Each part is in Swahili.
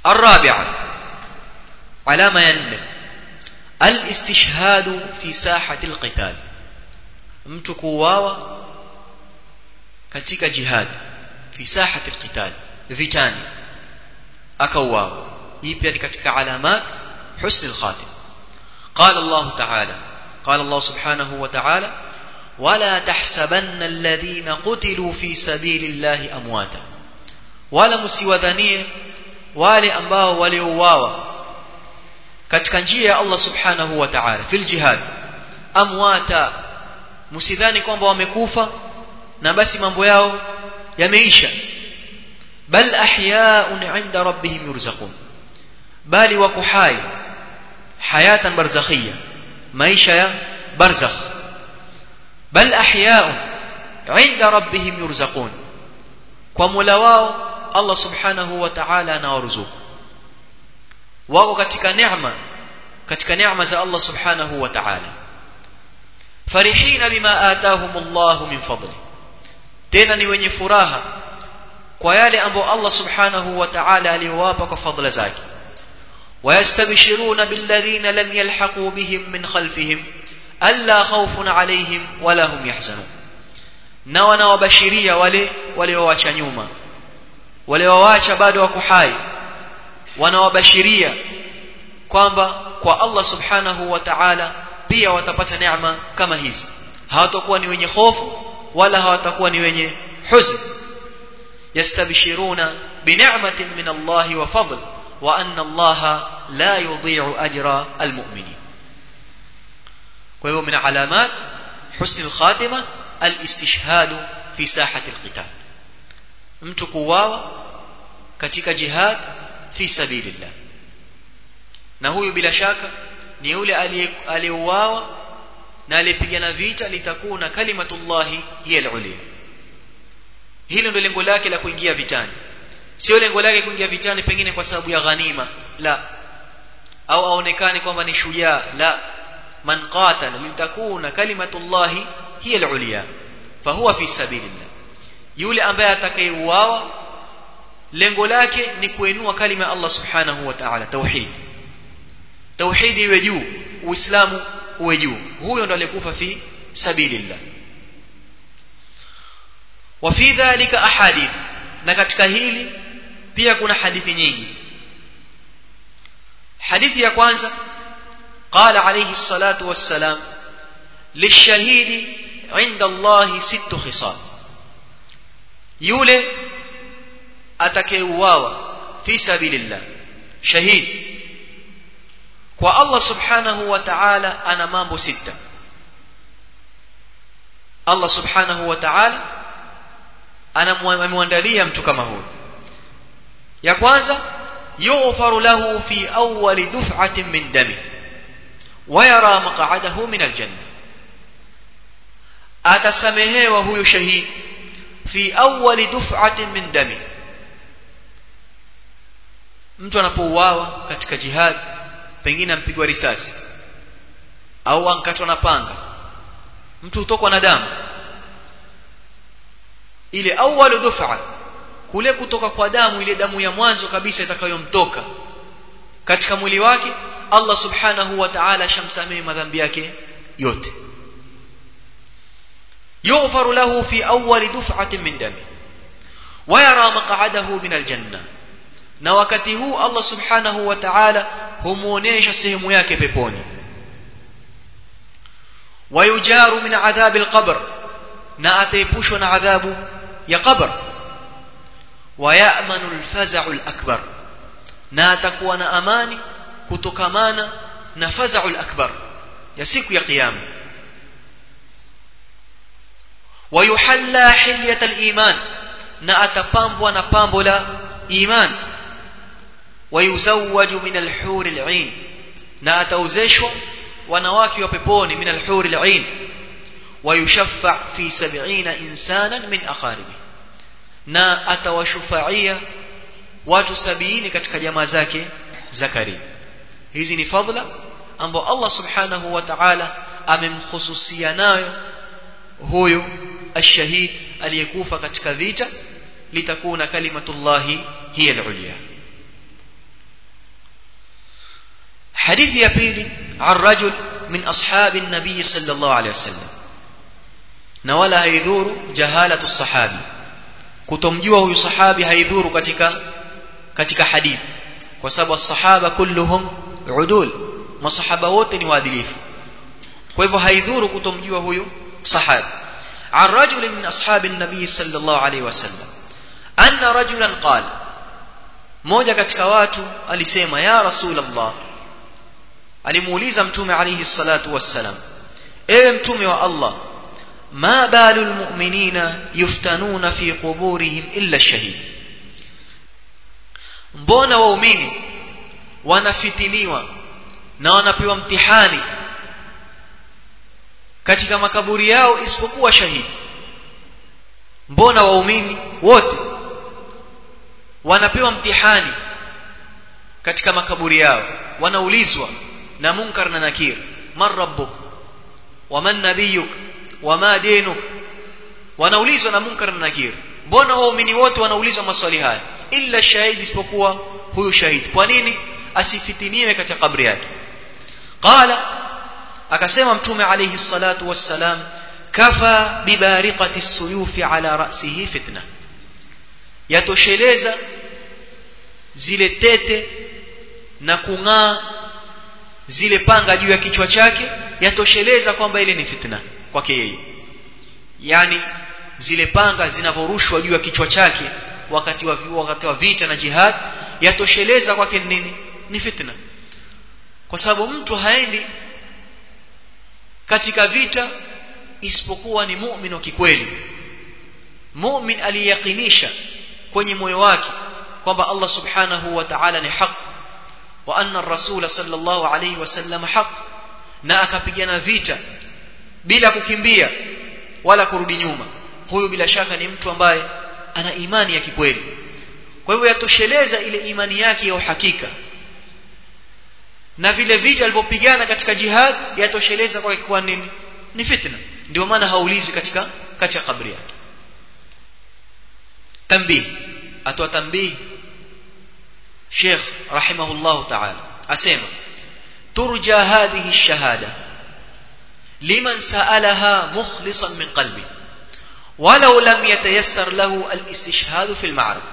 الرابعة علامة ينم الاستشهاد في ساحة القتال mtu kuuawa katika jihad fi sahati alqital vitani akauawa hii pia ni katika alamat husn alkhatim قال الله تعالى قال الله سبحانه وتعالى ولا تحسبن الذين قتلوا في سبيل الله امواتا wala msiwadhanie wale ambao waliouawa katika njia ya Allah subhanahu wa ta'ala fil jihad amwata msidhani kwamba wamekufa na basi mambo yao yameisha bal ahya'un 'inda rabbihim yurzaqun bali wako hai hayatan barzakhia maisha ya barzakh bal ahya'un 'inda rabbihim yurzaqun kwa Mola wao Allah subhanahu wa ta'ala anawaruzuku wako katika neema katika neema za Allah subhanahu wa ta'ala farihina bima atahum Allah min fadli tena ni wenye furaha kwa yale ambayo Allah subhanahu wa ta'ala aliwapa kwa fadhila zake ويستبشرون بالذين لم يلحقوا بهم من خلفهم ألا خوف عليهم ولا هم يحزنون na wanawabashiria wale waliowacha nyuma waliowacha bado wako hai wanawabashiria kwamba kwa Allah subhanahu wa ta'ala pia watapata neema kama hizi hawatakuwa ni wenye hofu wala hawatakuwa ni wenye huzn yastabshiruna bini'matin min Allah wa fadl wa anna Allah la yudhi'u ajra almu'minin kwa hivyo min alamat husn alkhatima alistishhadu fi sahati alqital mtu kuuawa katika jihad fi sabilillah na huyu bila shaka ni yule aliyeuawa na aliyepigana vita litakuna kalimatullahi hiya alulia hilo ndio lengo lake la kuingia vitani sio lengo lake kuingia vitani pengine kwa sababu ya ghanima la au aonekane kwamba ni shujaa la man qatala litakuna kalimatullahi hiya alulia fahuwa fi sabilillah yule ambaye atakayeuawa lengo lake ni kuinua kalima ya Allah subhanahu wa ta'ala tauhid tauhidi iwe juu uislamu uwe juu huyo ndo aliyekufa fi sabilillah wa fi dhalika ahadith na katika hili pia kuna hadithi nyingi hadithi ya kwanza قال عليه الصلاة والسلام للشهيد عند الله ست خصال يولي atakayeuawa fi sabilillah shahid kwa Allah subhanahu wa ta'ala ana mambo sita Allah subhanahu wa ta'ala anamwandalia mtu kama huyo ya kwanza yughfaru lahu fi awwal duf'atin min dami wa yara maq'adahu min aljanna atasamehewa huyo shahid fi awwal duf'atin min dami mtu anapouawa katika jihad pengine ampigwa risasi au ankatwa na panga mtu hutokwa na damu ile awwalu dufa kule kutoka kwa damu ile damu ya mwanzo kabisa itakayomtoka katika mwili wake Allah subhanahu wa ta'ala shamsamehe madhambi yake yote yughfaru lahu fi awwali duf'atin min dami wa yara maq'adahu min aljanna na wakati huu Allah subhanahu wa ta'ala humuonesha sehemu yake peponi wayujaru min adhabi alqabr na ataepushwa na adhabu ya qabr wayamanu alfaza'u alakbar na atakuwa na amani kutokamana na faza'u alakbar ya siku ya kiyama wayuhalla hilyat aliman na atapambwa na pambo la iman wayuzawwaju min alhur al'ain na atauzeshwa wanawake wa peponi min alhur al'ain wayushaffa fi 70 insanan min aqaribi na atawashufaia watu sabini katika jamaa zake za karibu hizi ni fadhila ambao Allah subhanahu wa ta'ala amemkhususia nayo huyu ashahid aliyekufa katika vita litakuna kalimatullahi hiya al-ulya hadithi ya pili an rajul min ashabi nabii sallallahu alaihi wasallam na wala haidhuru jahalatu sahabi kutomjua huyu sahabi haidhuru katika katika hadithi kwa sababu sahaba kulluhum udul masahaba wote ni waadilifu kwa hivyo haidhuru kutomjua huyu sahabi عن رجل من أصحاب النبي صلى الله عليه وسلم أن رجلا قال moja katika watu alisema ya rasul Allah alimuuliza mtume alayhi salatu wassalam ewe mtume wa Allah ma balul mu'minina yuftanuna fi quburihim illa shahid mbona waumini wanafitiniwa na wanapewa mtihani katika makaburi yao isipokuwa shahidi mbona waumini wote wanapewa mtihani katika makaburi yao wanaulizwa na munkar na nakir man rabbuk waman nabiyuk wama dinuk wanaulizwa na munkar na nakir mbona waumini wote wanaulizwa maswali haya illa shahidi isipokuwa huyu shahidi kwa nini asifitiniwe katika kabri yake qala akasema mtume alayhi salatu wassalam kafa bibariqati suyufi ala ra'sihi fitna yatosheleza zile tete na kung'aa zile panga juu ya kichwa chake yatosheleza kwamba ile ni fitna kwake yeye yani zile panga zinavorushwa juu ya kichwa chake wakati wa wakati wa vita na jihad yatosheleza kwake nini ni fitna kwa sababu mtu haendi katika vita isipokuwa ni mu'min wa kikweli mu'min aliyakinisha kwenye moyo wake kwamba Allah subhanahu wa ta'ala ni haq wa anna ar-rasul sallallahu alayhi wasallam haq na akapigana vita bila kukimbia wala kurudi nyuma huyu bila shaka ni mtu ambaye ana imani ya kikweli kwa hivyo yatosheleza ile imani yake ya uhakika na vile vita alivyopigana katika jihad yatosheleza kwa kwa nini ni fitna ndio maana haulizi katika katika kabri yake tambih atoa tambih Sheikh rahimahullah ta'ala asema turja hadhihi ash-shahada liman sa'alaha mukhlishan min qalbi ولو لم يتيسر له الاستشهاد في المعركة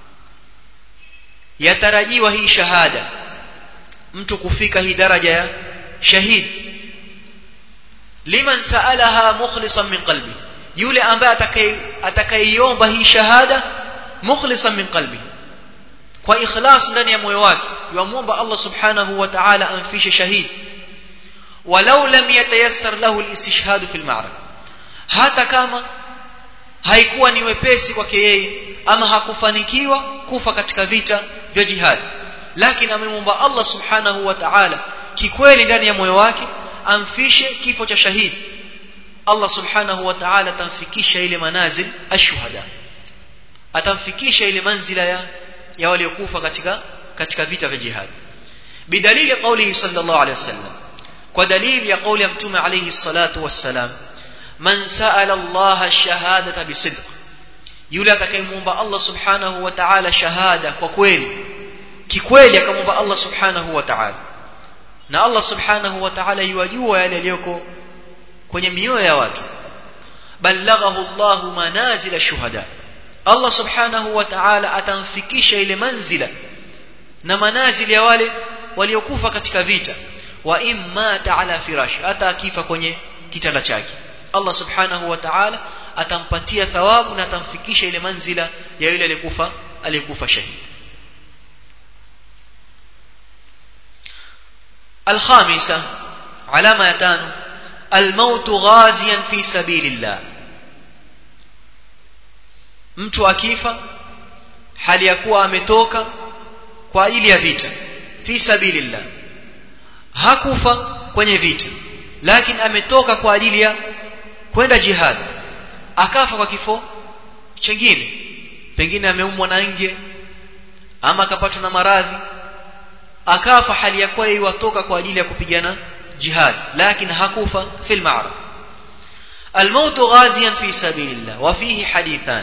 يترجيwa hii shahada mtu kufika hii daraja ya shahid liman saalaha mukhlisan min qalbi yule ambaye atakayeiomba hii shahada mukhlisan min qalbi kwa ikhlas ndani ya moyo wake yamwomba Allah subhanahu wa ta'ala amfishe shahid walau lam yatayassar lahu alistishhad fi alma'raka hata kama haikuwa ni wepesi kwake yeye ama hakufanikiwa kufa katika vita vya jihad lakini amemwomba Allah subhanahu wa ta'ala kikweli ndani ya moyo wake amfishe kifo cha shahidi Allah subhanahu wa ta'ala atamfikisha ile manazil ashuhada atamfikisha ile manzila ya ya waliokufa katika katika vita vya jihad bidalili qawlihi sallallahu alayhi wasallam kwa dalili ya kauli ya mtume alayhi salatu wassalam man sa'ala Allah ash-shahadata bisidq yule atakayemwomba Allah subhanahu wa ta'ala shahada kwa kweli kikweli akamwomba Allah subhanahu wa ta'ala na Allah subhanahu wa ta'ala yuwajua yale yaliyoko kwenye mioyo ya watu ballaghahu Allah manazila shuhada Allah subhanahu wa ta'ala atamfikisha ile manzila na manazili ya wale waliokufa katika vita wa imma ta'ala firash hata akifa kwenye kitanda chake Allah subhanahu wa ta'ala atampatia thawabu na atamfikisha ile manzila ya yule aliyekufa aliyekufa shahidi الخامسة علامة يتان الموت غازيا في سبيل الله mtu akifa hali ya kuwa ametoka kwa ajili ya vita fi sabilillah hakufa kwenye vita lakini ametoka kwa ajili ya kwenda jihad akafa kwa kifo chengine pengine ameumwa na nge ama akapatwa na maradhi akafa hali ya kuwa iwatoka kwa ajili ya kupigana jihad lakini hakufa fil ma'raka الموت غازيا في سبيل الله وفيه حديثان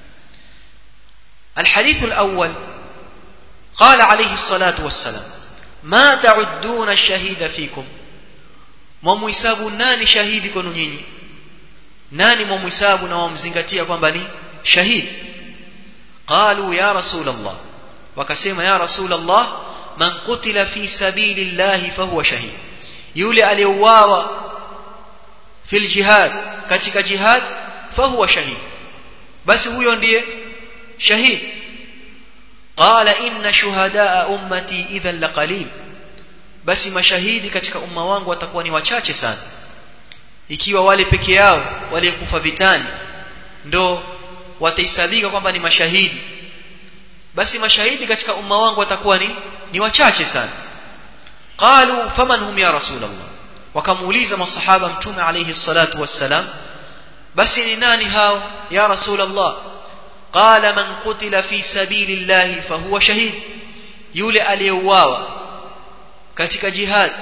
الحديث الأول قال عليه الصلاة والسلام ma ta'udduna ash-shahida fikum mwamuhesabu nani shahidi kwenu nyinyi nani mwamuhesabu na wamzingatia kwamba ni shahidi qalu ya rasul Allah wakasema ya rasul Allah man qutila fi sabilillahi fahuwa shahid yule aliyeuawa fil jihad katika jihad fahuwa shahid basi huyo ndiye shahid qala inna shuhadaa ummati idhan laqalil basi mashahidi katika umma wangu watakuwa ni wachache sana ikiwa wale peke yao waliokufa vitani ndo watahesabika kwamba ni mashahidi basi mashahidi katika umma wangu watakuwa ni ni wachache sana qalu faman hum ya rasulullah wakamuuliza masahaba mtume alayhi salatu wassalam basi ni nani hao ya rasulullah qala man qutila fi sabilillahi fahuwa shahid yule aliyeuawa katika jihad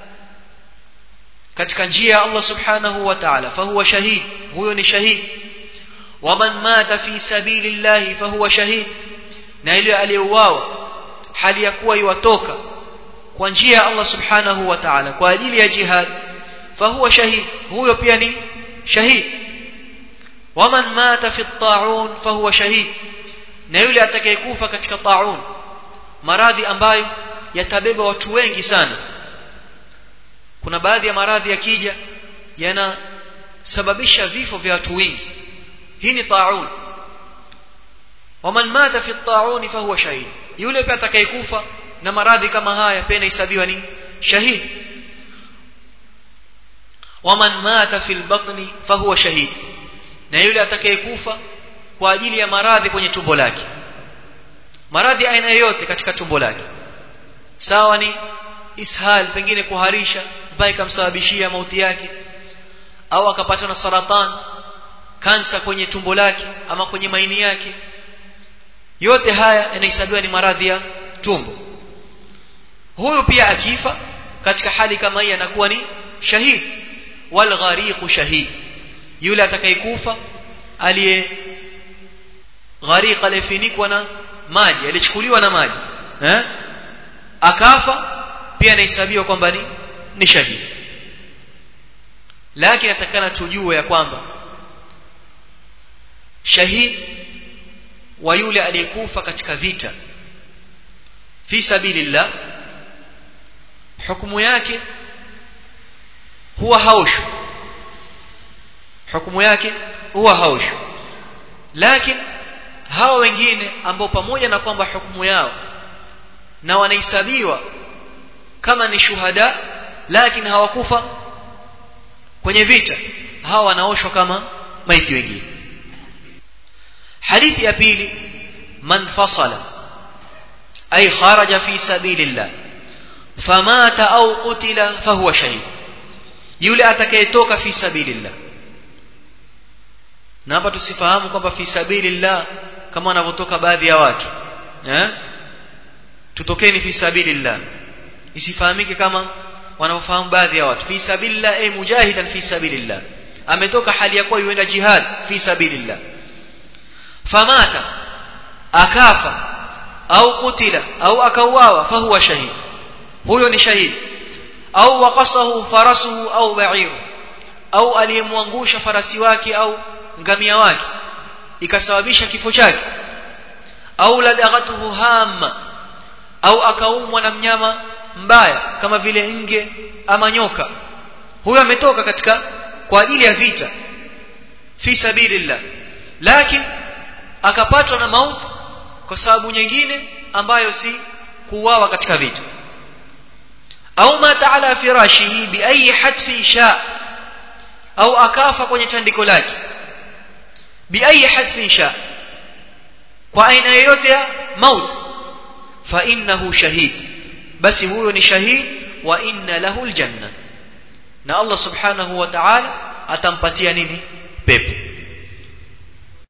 katika njia ya Allah subhanahu wa ta'ala fahuwa shahid huyo ni shahid waman mata fi sabilillahi fahuwa shahid na yule aliyeuawa hali ya kuwa iwatoka kwa njia ya Allah subhanahu wa ta'ala kwa ajili ya jihad fahuwa shahid huyo pia ni shahid waman mata fi at-ta'un fahuwa shahid na yule atakayekufa katika ta'un maradhi ambayo yatabeba watu wengi sana kuna baadhi ya maradhi yakija yanasababisha vifo vya watu wengi hii ni ta'un waman mata fi at-ta'un fahuwa shahid yule pia atakayekufa na maradhi kama haya pia inahesabiwa ni shahid waman mata fi al-batni fahuwa shahid na yule atakayekufa kwa ajili ya maradhi kwenye tumbo lake maradhi aina yoyote katika tumbo lake sawa ni ishal pengine kuharisha mpaka ikamsababishia mauti yake au akapata na saratan kansa kwenye tumbo lake ama kwenye maini yake yote haya yanahesabiwa ni maradhi ya tumbo huyu pia akifa katika hali kama hii anakuwa ni shahid wal ghariqu shahid yule atakayekufa aliye ghariq aliyefinikwa na maji alichukuliwa na maji eh akafa pia anahesabiwa kwamba ni ni shahidi lakini atakana tujue ya kwamba shahid wa yule aliyekufa katika vita fi sabilillah hukumu yake huwa haushu hukumu yake huwa haushu lakini hawa wengine ambao pamoja na kwamba hukumu yao na wanahesabiwa kama ni shuhada lakini hawakufa kwenye vita hawa wanaoshwa kama maiti wengine hadithi ya pili man fasala ay kharaja fi sabilillah famata au qutila fahuwa shahid yule atakayetoka fi sabilillah na hapa tusifahamu kwamba fi sabilillah kama wanavyotoka baadhi ya watu eh tutokeni fi sabilillah isifahamike kama wanaofahamu baadhi ya watu fi sabilillah ay mujahidan fi sabilillah ametoka hali ya kuwa yuenda jihad fi sabilillah famata akafa au kutila au akauawa fahuwa shahid huyo ni shahid au waqasahu farasuhu au ba'iru au aliyemwangusha farasi wake au ngamia wake ikasababisha kifo chake au ladagatuhu hamma au akaumwa na mnyama mbaya kama vile nge ama nyoka huyo ametoka katika kwa ajili ya vita fi sabilillah lakini akapatwa na mauti kwa sababu nyingine ambayo si kuuawa katika vita au mata ala firashihi bi ayi hatfi sha au akafa kwenye tandiko lake bi ayi hatfi sha kwa aina yoyote ya mauti fa innahu shahid basi huyo ni shahid wa inna lahu aljanna na Allah subhanahu wa ta'ala atampatia nini pepo